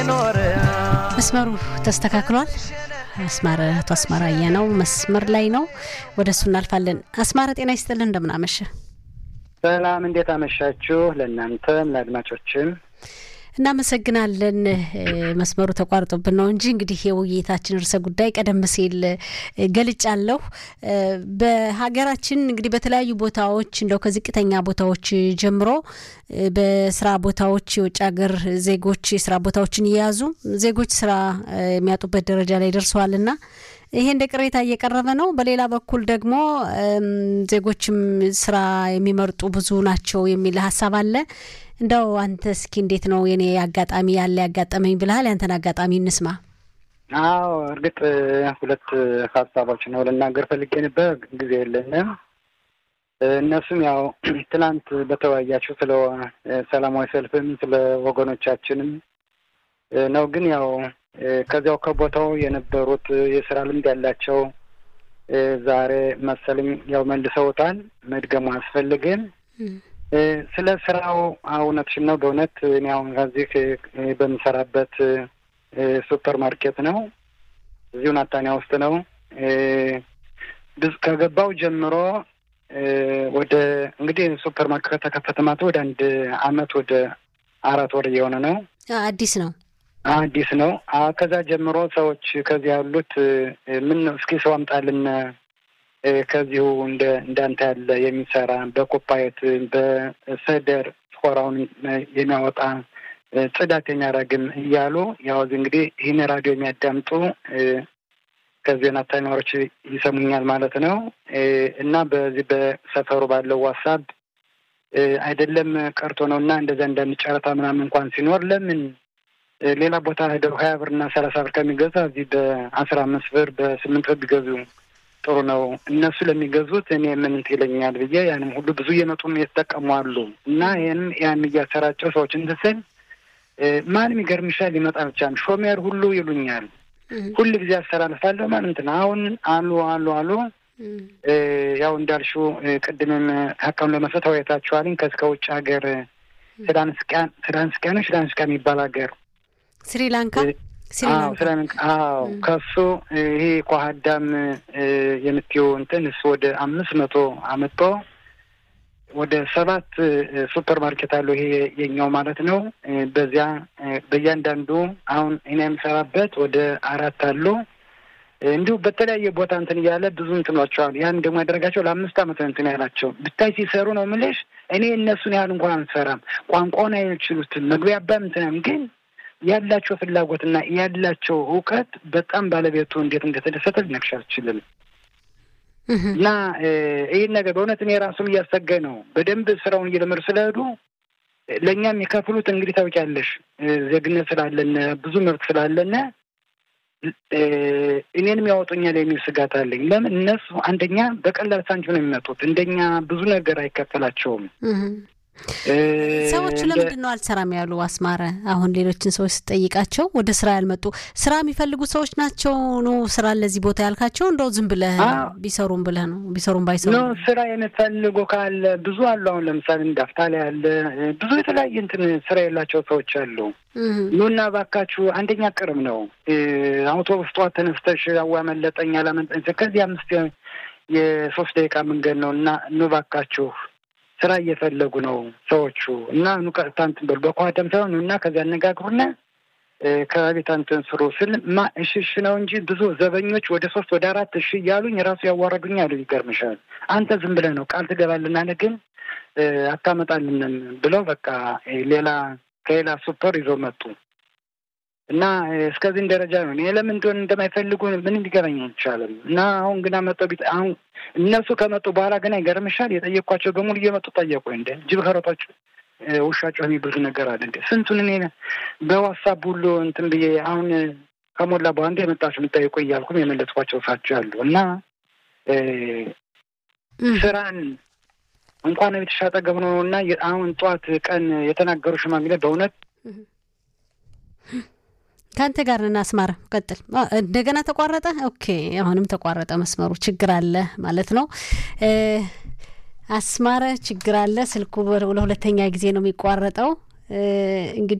መስመሩ ተስተካክሏል። አስማረ አቶ አስማራየ ነው መስመር ላይ ነው። ወደ እሱ እናልፋለን። አስማረ ጤና ይስጥልን፣ እንደምናመሸ ሰላም፣ እንዴት አመሻችሁ? ለእናንተም ለአድማጮችም እናመሰግናለን። መስመሩ ተቋርጦብን ነው እንጂ እንግዲህ የውይይታችን ርዕሰ ጉዳይ ቀደም ሲል ገልጫለሁ። በሀገራችን እንግዲህ በተለያዩ ቦታዎች እንደው ከዝቅተኛ ቦታዎች ጀምሮ በስራ ቦታዎች የውጭ ሀገር ዜጎች የስራ ቦታዎችን እየያዙ ዜጎች ስራ የሚያጡበት ደረጃ ላይ ደርሰዋልና ይሄ እንደ ቅሬታ እየቀረበ ነው። በሌላ በኩል ደግሞ ዜጎችም ስራ የሚመርጡ ብዙ ናቸው የሚል ሀሳብ አለ። እንደው አንተ እስኪ እንዴት ነው የኔ አጋጣሚ ያለ ያጋጠመኝ ብልሃል? ያንተን አጋጣሚ እንስማ። አዎ እርግጥ ሁለት ሀሳቦች ነው ልናገር ፈልጌ ነበር፣ ጊዜ የለንም። እነሱም ያው ትናንት በተወያያችሁ ስለ ሰላማዊ ሰልፍም ስለ ወገኖቻችንም ነው። ግን ያው ከዚያው ከቦታው የነበሩት የስራ ልምድ ያላቸው ዛሬ መሰለኝ ያው መልሰውታል። መድገሙ አያስፈልግም። ስለ ስራው እውነትሽን ነው። በእውነት እኔ አሁን ከዚህ በምሰራበት ሱፐር ማርኬት ነው፣ እዚሁ ናታንያ ውስጥ ነው። ከገባው ጀምሮ ወደ እንግዲህ ሱፐር ማርኬት ከተከፈተ ማለት ወደ አንድ አመት ወደ አራት ወር እየሆነ ነው። አዲስ ነው አዲስ ነው። ከዛ ጀምሮ ሰዎች ከዚህ ያሉት ምን ነው እስኪ ሰው አምጣልን ከዚሁ እንደ እንዳንተ ያለ የሚሰራ በኮፓየት በሰደር ስኮራውን የሚያወጣ ጽዳት የሚያደርግም እያሉ ያው እንግዲህ ይህን ራዲዮ የሚያዳምጡ ከዚህ ናታኒዎች ይሰሙኛል ማለት ነው። እና በዚህ በሰፈሩ ባለው ዋሳብ አይደለም ቀርቶ ነው እና እንደዛ እንዳንድ ጨረታ ምናምን እንኳን ሲኖር ለምን ሌላ ቦታ ሄደው ሀያ ብር እና ሰላሳ ብር ከሚገዛ እዚህ በአስራ አምስት ብር በስምንት ብር ቢገዙ ጥሩ ነው። እነሱ ለሚገዙት እኔ ምን ይለኛል ብዬ ያንም ሁሉ ብዙ እየመጡም የተጠቀሙ አሉ እና ይህንም ያን እያሰራጨው ሰዎች እንትስል ማንም ይገርምሻል ሊመጣ ብቻም ሾሜር ሁሉ ይሉኛል። ሁል ጊዜ አስተላልፋለሁ ማለት ነው። አሁን አሉ አሉ አሉ ያው እንዳልሽው ቅድምም ሀቀም ለመስጠት ተወያይታችኋልኝ ከእስከ ውጭ ሀገር ስዳንስቃን ስዳንስቃ ነው ስዳንስቃ የሚባል ሀገር ስሪላንካ ስሪላንካ አዎ ከሱ ይሄ ኳሀዳም የምትየው እንትን እሱ ወደ አምስት መቶ አመጦ ወደ ሰባት ሱፐር ማርኬት አለው ይሄ የኛው ማለት ነው። በዚያ በእያንዳንዱ አሁን እኔ የምሰራበት ወደ አራት አሉ። እንዲሁ በተለያየ ቦታ እንትን እያለ ብዙ እንትኖቸዋል። ያን ደግሞ ያደረጋቸው ለአምስት አመት እንትን ያላቸው ብታይ ሲሰሩ ነው የምልሽ። እኔ እነሱን ያህል እንኳን አንሰራም። ቋንቋውን አይችሉትም። መግቢያ አባም እንትናም ግን ያላቸው ፍላጎትና ያላቸው እውቀት በጣም ባለቤቱ እንዴት እንደተደሰተ ልነግርሽ አልችልም። እና ይህን ነገር በእውነት እኔ ራሱም እያሰጋኝ ነው። በደንብ ስራውን እየለመዱ ስለሄዱ ለእኛም የከፍሉት እንግዲህ ታውቂያለሽ፣ ዜግነት ስላለነ ብዙ መብት ስላለነ እኔንም ያወጡኛል የሚል ስጋት አለኝ። ለምን እነሱ አንደኛ በቀላል ሳንቲም ነው የሚመጡት፣ እንደኛ ብዙ ነገር አይከፈላቸውም። ሰዎቹ ለምንድን ነው አልሰራም ያሉ? አስማረ አሁን ሌሎችን ሰዎች ስጠይቃቸው ወደ ስራ ያልመጡ ስራ የሚፈልጉ ሰዎች ናቸው ነው ስራ ለዚህ ቦታ ያልካቸው? እንደው ዝም ብለህ ቢሰሩም ብለህ ነው ቢሰሩም ባይሰሩ ስራ የሚፈልጉ ካለ ብዙ አሉ። አሁን ለምሳሌ እንዳፍታ ላይ አለ ብዙ የተለያየ እንትን ስራ የላቸው ሰዎች አሉ። ኑና ባካችሁ፣ አንደኛ ቅርብ ነው። አውቶቡስ ጠዋት ተነስተሽ አዋ መለጠኝ አላመለጠኝ ከዚህ አምስት የሶስት ደቂቃ መንገድ ነው እና ኑ ባካችሁ ስራ እየፈለጉ ነው ሰዎቹ እና ኑ ቀጥታ እንትን በሉ በኳደም ሳይሆን እና ከዚያ አነጋግሩና ከቤት እንትን ስሩ ስል ማ እሺ እሺ ነው እንጂ ብዙ ዘበኞች ወደ ሶስት ወደ አራት እሺ እያሉኝ ራሱ ያዋረዱኛል። ይገርምሻል። አንተ ዝም ብለህ ነው ቃል ትገባልናለህ ግን አታመጣልንም ብለው በቃ ሌላ ከሌላ ሱፐር ይዞ መጡ እና እስከዚህን ደረጃ ነው። እኔ ለምን እንደሆነ እንደማይፈልጉ ምንም ሊገባኝ አይቻልም። እና አሁን ግና መጠው አሁን እነሱ ከመጡ በኋላ ገና ይገርምሻል፣ የጠየኳቸው በሙሉ እየመጡ ጠየቁ። እንደ ጅብ ከሮጣቸው ውሻቸው የሚብሉት ነገር አለ እንደ ስንቱን እኔ በዋትሳፕ ሁሉ እንትን ብዬ አሁን ከሞላ በኋላ እንደ የመጣችሁ የምጠይቁ እያልኩም የመለስኳቸው ሳቸው አሉ እና ስራን እንኳን ቤተሻ አጠገብ ነው እና አሁን ጠዋት ቀን የተናገሩ ሽማግሌ በእውነት ከአንተ ጋር ነን። አስማረ ቀጥል። እንደገና ተቋረጠ። ኦኬ፣ አሁንም ተቋረጠ መስመሩ። ችግር አለ ማለት ነው። አስማረ ችግር አለ። ስልኩ ለሁለተኛ ጊዜ ነው የሚቋረጠው። እንግዲህ